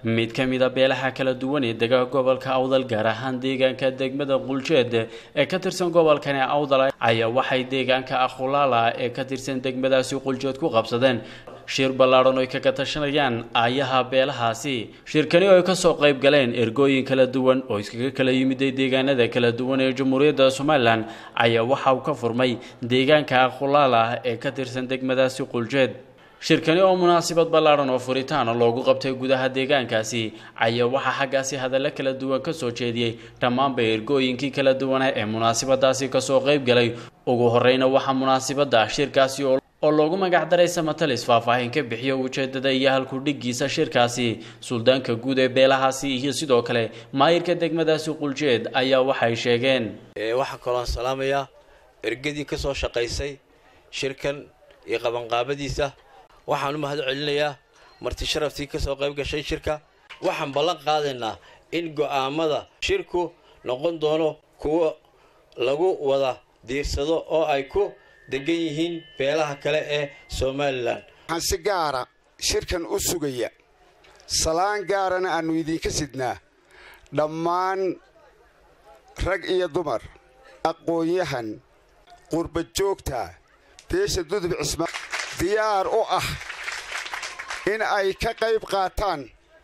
mid ka mid a beelaha kala duwan ee dega gobolka awdal gaar ahaan deegaanka degmada quljeed ee ka tirsan gobolkani awdal ayaa waxay deegaanka akhulaala ee ka tirsan degmadaasi quljeed ku qabsadeen shir ballaadhan oy kaga tashanayaan aayaha beelahaasi shirkani oo ay kasoo qayb galeen ergooyin kala duwan oo iskaga kala yimiday deegaanada kala duwan ee jamhuuriyadda somalilan ayaa waxa uu ka furmay deegaanka akhulaala ee ka tirsan degmadaasi quljeed shirkani oo munaasabad ballaadhan oo furitaana loogu qabtay gudaha deegaankaasi ayaa waxaa xaggaasi hadallo kala duwan ka soo jeediyey dhammaanba ergooyinkii kala duwana ee munaasabadaasi kasoo qayb galay ugu horreyna waxaa munaasabadda shirkaasi oo loogu magacdaray samatalis faahfaahin ka bixiyo ujeedada iyo halku dhiggiisa shirkaasi suldaanka guud ee beelahaasi iyo sidoo kale maayirka degmadaasi quljeed ayaa waxay sheegeen waxaa kaloon salaamayaa ergadii ka soo shaqaysay shirkan iyo qabanqaabadiisa waxaan u mahad celinayaa marti sharaftii ka soo qayb gashay shirka waxaan ballan qaadaynaa in go'aamada shirku noqon doono kuwo lagu wada diirsado oo ay ku degan yihiin beelaha kale ee somalilan waxaan si gaara shirkan u sugaya salaan gaarana aannu idinka sidnaa dhammaan rag iyo dumar aqoon-yahan qurbajoogta beesha dudub cisma diyaar u ah in ay ka qayb qaataan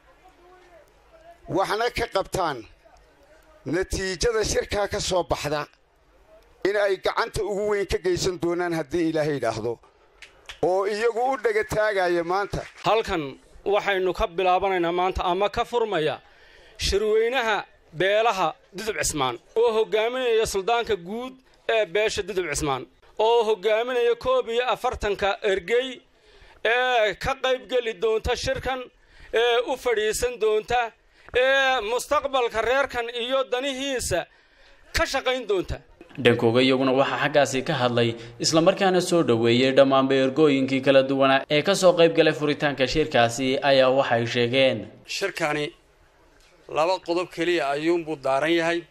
waxna ka qabtaan natiijada shirkaa ka soo baxda in ay gacanta ugu weyn ka geysan doonaan haddii ilaahay idhaahdo oo iyagu u dhega taagaya maanta halkan waxaynu ka bilaabanaynaa maanta ama ka furmaya shirweynaha beelaha dudub cismaan oo hogaaminaya suldaanka guud ee beesha dudub cismaan oo hogaaminaya koob iyo afartanka ergey ee ka qaybgeli doonta shirkan ee u fadhiisan doonta ee mustaqbalka reerkan iyo danihiisa ka shaqayn doonta dhankooga iyaguna waxaa xaggaasi ka hadlay islamarkaana soo dhoweeyey dhammaanba ergooyinkii kala duwanaa ee kasoo qayb galay furitaanka shirkaasi ayaa waxay sheegeen shirkani laba qodob keliya ayuunbuu daaran yahay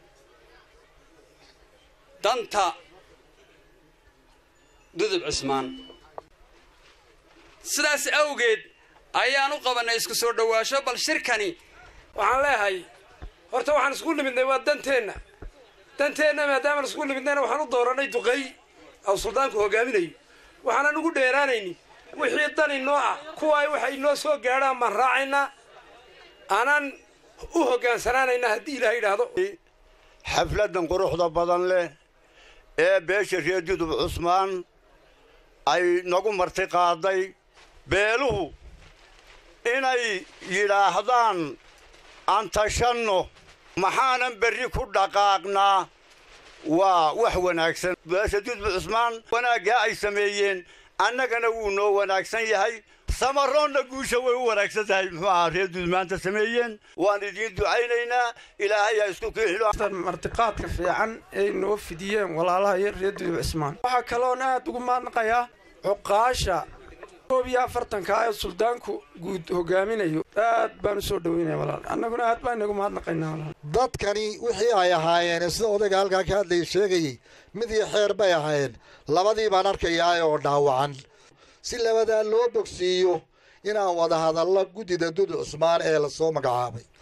danta dudub cismaan sidaas awgeed ayaan u qabannay isku soo dhowaasho bal shirkani waxaan leeyahay horta waxaan isku nimidnay waa danteenna danteenna maadaamaan isku nimidnayna waxaan u dooranay duqay oo suldaanku hogaaminayo waxaanan ugu dheeraanayni wixii dan inoo ah kuwaay waxay inoo soo gaadhaan baan raacaynaa aanaan u hoggaansanaanaynaa haddii ilaah yidhaahdo xafladdan quruxda badan leh ee beesha reer dudub cusmaan ay nagu marti qaaday beeluhu inay yidhaahdaan aan tashanno maxaanan berri ku dhaqaaqnaa waa wax wanaagsan beesha dudub cusmaan wanaaggaa ay sameeyeen annagana wuu noo wanaagsan yahay samaroonna guusha way u wanaagsan tahay muxuu ahaa reer dudub maanta sameeyeen waan idiin ducaynaynaa ilaahay ha isku kiixilo martiqaadka fiican ay noo fidiyeen walaalaha iyo reer dudub cismaan waxaa kaloon aad ugu maadnaqayaa cuqaasha koob iyo afartanka ee suldaanku guud hogaaminayo aad baan u soo dhaweynaya walaal annaguna aad baan inagu mahadnaqaynaa walaal dadkani wixii ay ahaayeen sida odayga halkaa ka hadlaya sheegayey mid iyo xeer bay ahaayeen labadii baan arkayaa oo dhaawacan si labadaa loo bogsiiyo inaan wada hadallo guddida dud cusmaan ee lasoo magacaabay